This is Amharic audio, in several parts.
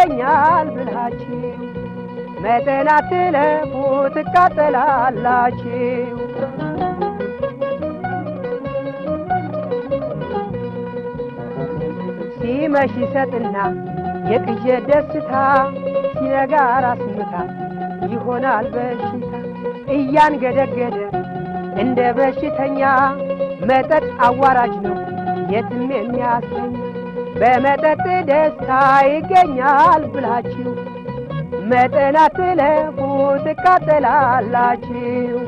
ይገኛል ብላችሁ መጠን አትለፉ ትቃጠላላችሁ። ሲመሽ ይሰጥና የቅዠት ደስታ ሲነጋ ራስ ምታት ይሆናል በሽታ እያንገደገደ እንደ በሽተኛ መጠጥ አዋራጅ ነው የትም የሚያሰኝ በመጠጥ ደስታ ይገኛል ብላችሁ መጠን አትለፉ ትቃጠላላችሁ።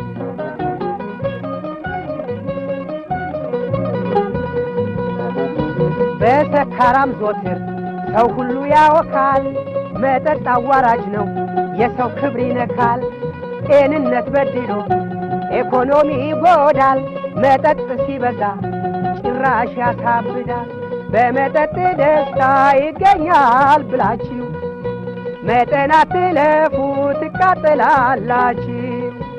በሰካራም ዞትር ሰው ሁሉ ያወካል። መጠጥ አዋራጅ ነው የሰው ክብር ይነካል። ጤንነት በድሎ ኢኮኖሚ ይጎዳል። መጠጥ ሲበዛ ጭራሽ ያሳብዳል። በመጠጥ ደስታ ይገኛል ብላችሁ መጠን አትለፉ ትቃጠላላችሁ።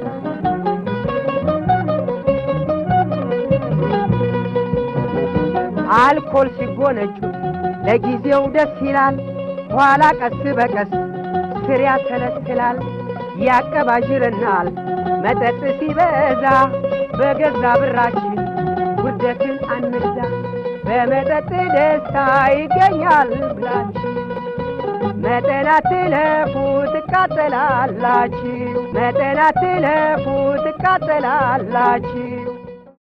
አልኮል ሲጎነጩ ለጊዜው ደስ ይላል፣ ኋላ ቀስ በቀስ ስር ያሰለስላል፣ ያቀባዥርናል። መጠጥ ሲበዛ በገዛ ብራችን ውርደትን አንግዛ። በመጠጥ ደስታ ይገኛል ብላችሁ መጠን አትለፉ ትቃጠላላችሁ። መጠን አትለፉ ትቃጠላላችሁ።